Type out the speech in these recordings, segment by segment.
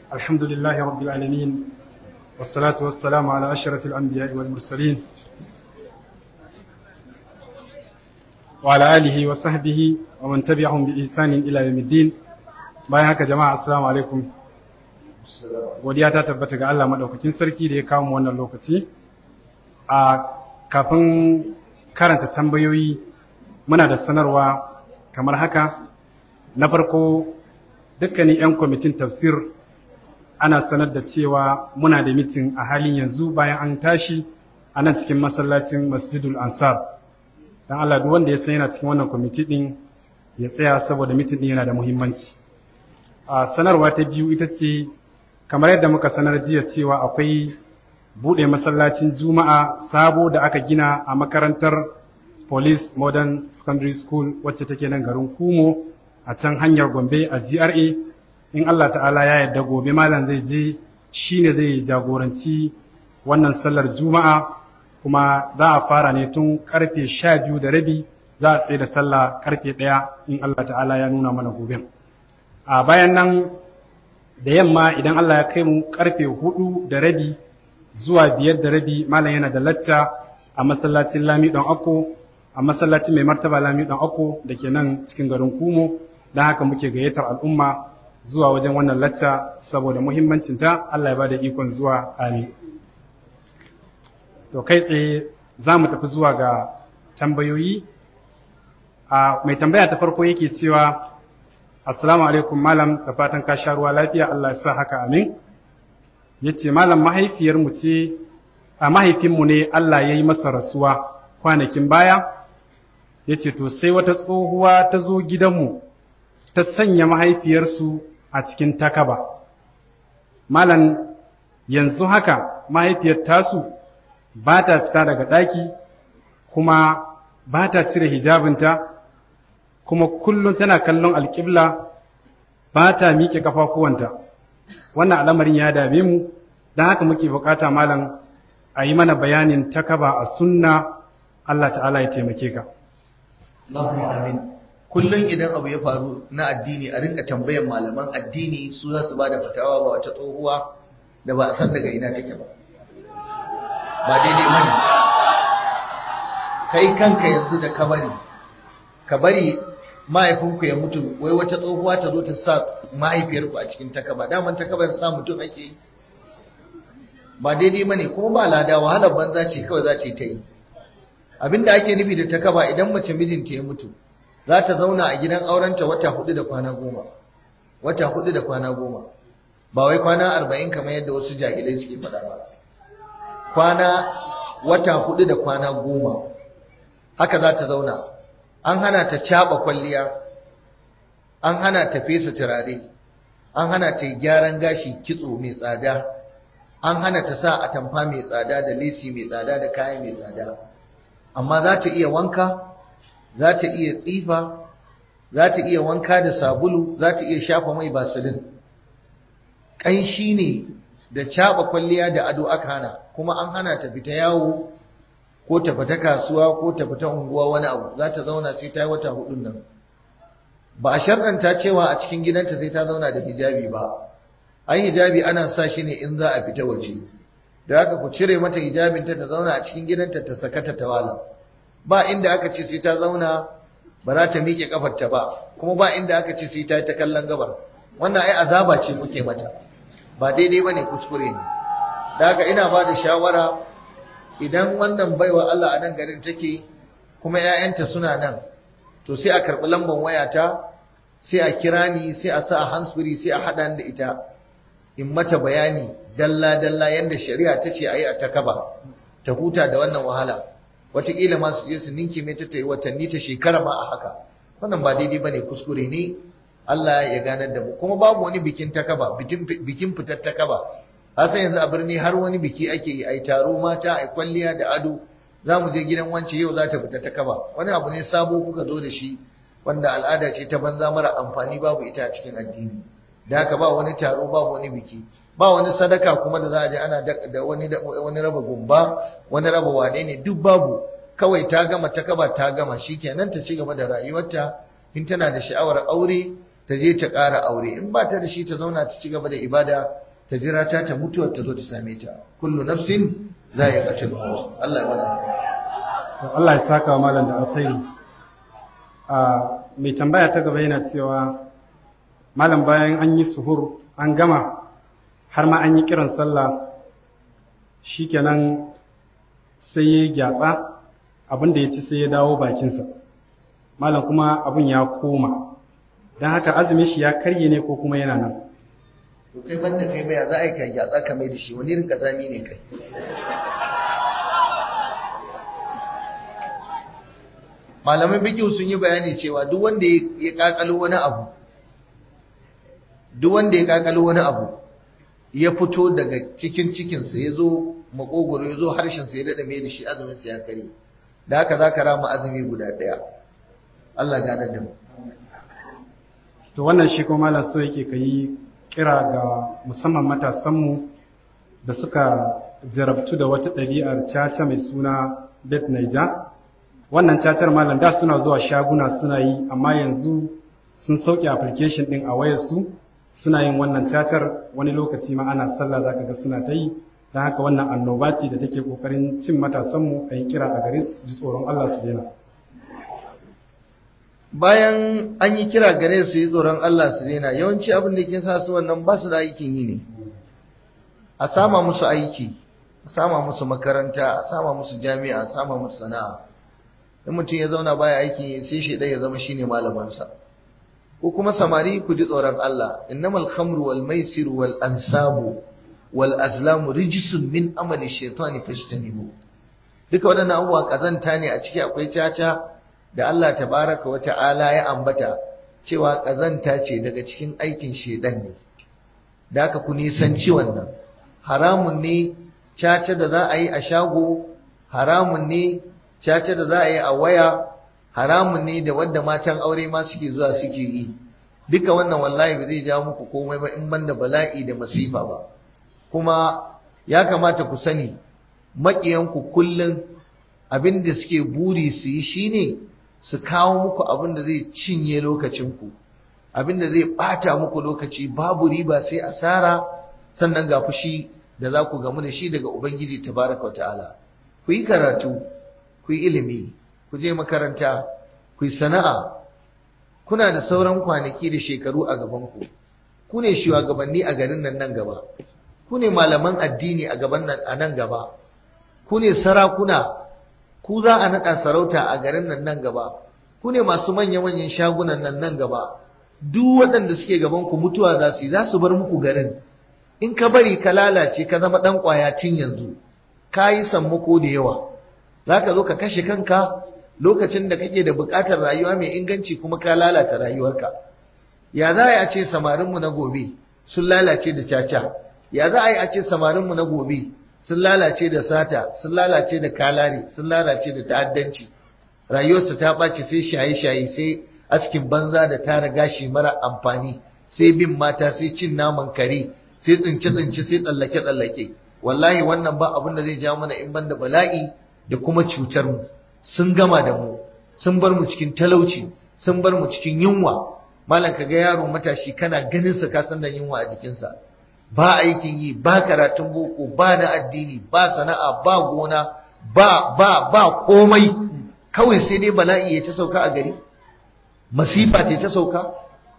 الحمد لله رب العالمين والصلاة والسلام على أشرف الأنبياء والمرسلين وعلى آله وصحبه ومن تبعهم بإحسان إلى يوم الدين bayan haka jama'a assalamu alaikum godiya ta tabbata ga Allah madaukakin sarki da ya kawo mu wannan lokaci a kafin karanta tambayoyi muna da sanarwa kamar haka na farko dukkanin 'yan kwamitin tafsir ana sanar da cewa muna da mitin a halin yanzu bayan an tashi a nan cikin masallacin masjidul ansar don Allah duk wanda ya san yana cikin wannan kwamiti din ya tsaya saboda mitin din yana da muhimmanci a sanarwa ta biyu ita ce kamar yadda muka sanar jiya cewa akwai buɗe masallacin juma'a sabo da aka gina a makarantar police modern secondary school wacce take nan garin kumo a can hanyar gombe a gra in allah ta'ala ya yarda gobe malam zai je shine zai jagoranci wannan sallar juma'a kuma za a fara ne tun karfe sha biyu da rabi za a tsaye da sallah karfe ɗaya in allah ta'ala ya nuna mana gobe a bayan nan da yamma idan allah ya kai mu karfe hudu da rabi zuwa biyar da rabi malam yana da lacca a masallacin lami don ako a masallacin mai martaba lami dan ako da ke nan cikin garin kumo don haka muke gayyatar al'umma zuwa wajen wannan lacca saboda muhimmancinta Allah ya ba da ikon zuwa amin to kai tsaye za mu tafi zuwa ga tambayoyi a mai tambaya ta farko yake cewa assalamu alaikum malam da fatan ka sha ruwa lafiya Allah ya sa haka amin yace malam mahaifiyarmu ce a mahaifinmu ne Allah ya yi masa rasuwa kwanakin baya ya ce to sai wata tsohuwa ta zo gidanmu ta sanya mahaifiyarsu a cikin takaba malan yanzu haka mahaifiyar tasu ba ta fita daga ɗaki kuma ba ta cire hijabinta kuma kullum tana kallon alƙibla ba ta miƙe ƙafafuwanta wannan al'amarin ya dame mu don haka muke bukata malam a yi mana bayanin takaba a sunna Allah ta'ala ya taimake ka. Allahumma amin. Kullum idan abu ya faru na addini a rinka tambayan malaman addini su za su ba da fatawa ba wata tsohuwa da ba a san daga ina take ba. Ba daidai bane. Kai kanka yanzu da ka bari, ka bari mahaifinku ya mutu wai wata tsohuwa ta zo ta sa mahaifiyarku a cikin takaba daman takabar sa mutum ake yi ba daidai bane kuma ba lada wahalar banza ce kawai za ce ta yi abinda ake nufi da takaba idan mace mijinta ya mutu za ta zauna a gidan aurenta wata hudu da kwana goma wata hudu da kwana goma ba wai kwana arba'in kamar yadda wasu jahilai suke faɗa ba kwana wata hudu da kwana goma haka za ta zauna an hana ta caɓa kwalliya an hana ta fesa turare an hana ta gyaran gashi kitso mai tsada an hana ta sa atamfa mai tsada da lesi mai tsada da kaya mai tsada amma za ta iya wanka za ta iya tsifa za ta iya wanka da sabulu za ta iya shafa mai basilin ƙanshi ne da caɓa kwalliya da ado aka hana kuma an hana ta fita yawo ko ta fita kasuwa ko ta fita unguwa wani abu za ta zauna sai ta yi wata hudun nan ba a sharɗanta cewa a cikin gidanta sai ta zauna da hijabi ba ai hijabi ana sa shi ne in za a fita waje da haka ku cire mata hijabinta ta zauna a cikin gidanta ta sakata ta wala ba inda aka ce sai ta zauna ba za ta miƙe kafarta ba kuma ba inda aka ce sai ta yi ta kallon gabar wannan ai azaba ce kuke mata ba daidai bane kuskure ne da haka ina ba da shawara idan wannan baiwa Allah a nan garin take kuma 'ya'yanta suna nan to sai a karɓi lambar wayata sai a kira ni sai a sa a handsfree sai a haɗa da ita in mata bayani dalla-dalla yadda shari'a ta ce a yi a takaba ta huta da wannan wahala wataƙila ma su je su ninke mai ta yi watanni ta shekara ma a haka wannan ba daidai ba ne kuskure ne Allah ya ganar da mu kuma babu wani bikin takaba bikin fitar takaba san yanzu a birni har wani biki ake yi ai taro mata ai kwalliya da ado za mu je gidan wance yau za ta fita takaba wani abu ne sabo kuka zo da shi wanda al'ada ce ta banza mara amfani babu ita a cikin addini da haka ba wani taro ba wani biki ba wani sadaka kuma da za a je ana da wani wani raba gumba wani raba wane ne duk babu kawai ta gama ta kaba ta gama shikenan ta ci gaba da rayuwarta in tana da sha'awar aure ta je ta ƙara aure in ba ta da shi ta zauna ta ci gaba da ibada ta jira ta ta mutuwar ta zo ta same ta kullu nafsin za ya katil Allah ya bada Allah ya saka wa malam da alkhairi a mai tambaya ta gaba yana cewa malam bayan an yi suhur an gama har ma an yi kiran sallah shikenan sai ya gyatsa abin da ya ci sai ya dawo bakinsa malam kuma abin ya koma don haka azumin shi ya karye ne ko kuma yana nan to kai banda kai mai za a yi kai gyatsa ka mai da shi wani rinka zami ne kai malaman bikiyu sun yi bayani cewa duk wanda ya kakalo wani abu duk wanda ya kakalo wani abu ya fito daga cikin cikinsa ya zo makogoro ya zo harshensa ya daɗa mai da shi azuminsa ya kare da haka za ka rama azumi guda ɗaya Allah gane da mu to wannan shi kuma malam so yake ka yi kira ga musamman matasanmu da suka jarabtu da wata ɗabi'ar caca mai suna bet naija wannan cacar malam da suna zuwa shaguna suna yi amma yanzu sun sauke application ɗin a wayarsu suna yin wannan cacar wani lokaci ma ana sallah zaka ga suna ta yi don haka wannan annoba ce da take kokarin cin matasanmu a yi kira a gare su ji tsoron Allah su daina bayan an yi kira gare su yi tsoron Allah su daina yawanci abin da ke sa su wannan ba su da aikin yi ne a sama musu aiki a sama musu makaranta a sama musu jami'a a sama musu sana'a in mutum ya zauna baya aikin sai shi ya zama shine malamansa ko kuma samari ku ji tsoron Allah innamal khamru wal maisir wal ansabu wal azlamu rijsun min amali shaytani fajtanibu duka waɗannan abubuwa kazanta ne a ciki akwai caca da Allah tabaraka wa ta'ala ya ambata cewa kazanta ce daga cikin aikin shedan ne da haka ku nisanci wannan haramun ne caca da za a yi a shago haramun ne caca da za a yi a waya haramun ne da wanda matan aure ma suke zuwa suke yi duka wannan wallahi ba zai ja muku komai ba in banda bala'i da masifa ba kuma ya kamata ku sani maƙiyanku kullum abin da suke buri su yi shine su kawo muku abin da zai cinye lokacinku abin da zai ɓata muku lokaci babu riba sai asara sannan ga fushi da za ku gamu da shi daga ubangiji tabaraka wa ta'ala ku yi karatu ku yi ilimi ku je makaranta ku yi sana'a kuna da sauran kwanaki da shekaru a gabanku ku ne shugabanni a garin nan nan gaba ku ne malaman addini a gaban nan a nan gaba ku ne sarakuna ku za a naɗa sarauta a garin nan nan gaba ku ne masu manya-manyan shagunan nan nan gaba duk waɗanda suke gaban ku mutuwa za su yi za su bar muku garin in ka bari ka lalace ka zama ɗan ƙwaya tun yanzu ka yi sammako da yawa za ka zo ka kashe kanka lokacin da kake da buƙatar rayuwa mai inganci kuma ka lalata rayuwarka ya za a yi a ce samarinmu na gobe sun lalace da caca ya za a yi a ce samarinmu na gobe sun lalace da sata sun lalace da kalari sun lalace da ta'addanci rayuwarsu ta ɓace sai shaye-shaye sai askin banza da tara gashi mara amfani sai bin mata sai cin naman kare sai tsince-tsince sai tsallake-tsallake wallahi wannan ba abin da zai ja mana in banda bala'i da kuma cutar mu sun gama da mu sun bar mu cikin talauci sun bar mu cikin yunwa malam ka ga yaro matashi kana ganin sa ka san da yunwa a jikinsa ba aikin yi ba karatun boko ba na addini ba sana'a ba gona ba ba ba komai kawai sai dai bala'i ya ta sauka a gari masifa ce ta sauka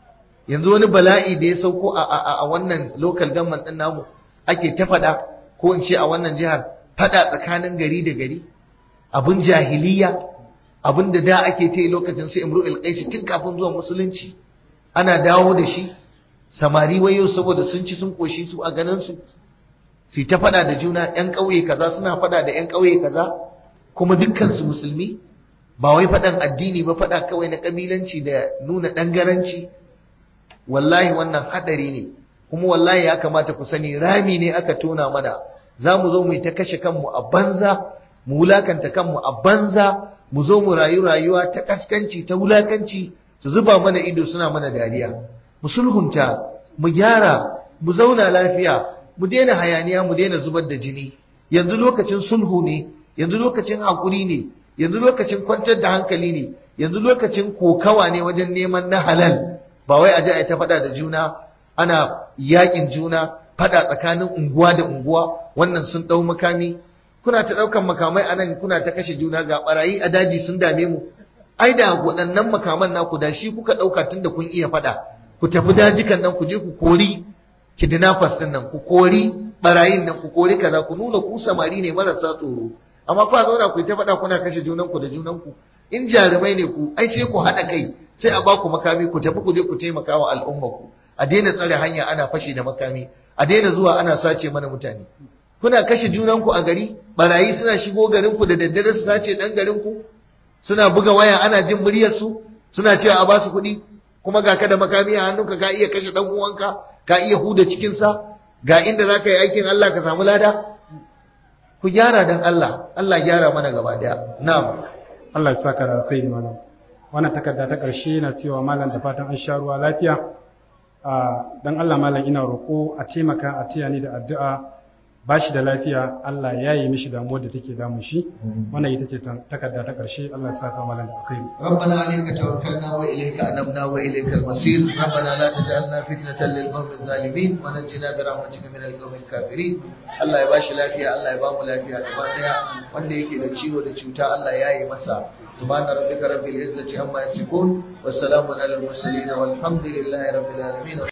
yanzu wani bala'i da ya sauko a, a, a wannan local government din namu ake ta fada ko in ce a wannan jihar fada tsakanin gari da gari abin jahiliya abin da da ake ta lokacin sai imru'il qaisi tun kafin zuwan musulunci ana dawo da shi samari wayo saboda sun ci sun koshi su a ganin su su ta fada da juna yan ƙauye kaza suna fada da yan ƙauye kaza kuma dukkan su musulmi ba wai fadan addini ba fada kawai na kabilanci da nuna dangaranci wallahi wannan hadari ne kuma wallahi ya kamata ku sani rami ne aka tona mana za mu zo mu yi ta kashe kanmu a banza mu wulakanta kanmu a banza mu zo mu rayu rayuwa ta kaskanci ta wulakanci su zuba mana ido suna mana dariya mu sulhunta mu gyara mu zauna lafiya mu daina hayaniya mu daina zubar da jini yanzu lokacin sulhu ne yanzu lokacin hakuri ne yanzu lokacin kwantar da hankali ne yanzu lokacin kokawa ne wajen neman na halal ba wai a je a ta faɗa da juna ana yakin juna faɗa tsakanin unguwa da unguwa wannan sun ɗau makami kuna ta ɗaukan makamai a nan kuna ta kashe juna ga barayi a daji sun dame mu ai da waɗannan makaman naku da shi kuka ɗauka tun da kun iya faɗa ku tafi dajikan nan ku je ku kori kidnappers ɗin nan ku kori barayin nan ku kori kaza ku nuna ku samari ne marasa tsoro amma kwa zauna ku ta faɗa kuna kashe junanku da junanku in jarumai ne ku ai sai ku haɗa kai sai a baku makami ku tafi ku je ku taimaka wa al'umma ku a daina tsare hanya ana fashi da makami a daina zuwa ana sace mana mutane kuna kashe junanku a gari barayi suna shigo garin ku da daddare su sace dan garin ku suna buga waya ana jin muryar su suna cewa a basu kuɗi kuma ga ka da makami a hannunka ka iya kashe dan uwanka ka iya huda cikin sa ga inda zaka yi aikin Allah ka samu lada ku gyara dan Allah Allah gyara mana gaba daya na'am Allah ya saka da alkhairi malam wannan takarda ta ƙarshe na cewa malam da fatan an sha ruwa lafiya dan Allah malam ina roƙo a taimaka a taya ni da addu'a ba shi da lafiya Allah ya yi mishi damuwar da take damun shi wannan ita ce takarda ta ƙarshe Allah ya saka malam da alkhairi ربنا عليك توكلنا وإليك أنبنا وإليك المصير ربنا لا تجعلنا فتنة للقوم الظالمين ونجنا برحمتك من القوم الكافرين Allah ya bashi lafiya Allah ya bamu lafiya gaba daya wanda yake da ciwo da cuta Allah ya yi masa subhana rabbika rabbil izzati amma yasifun wassalamun alal mursalin walhamdulillahi rabbil alamin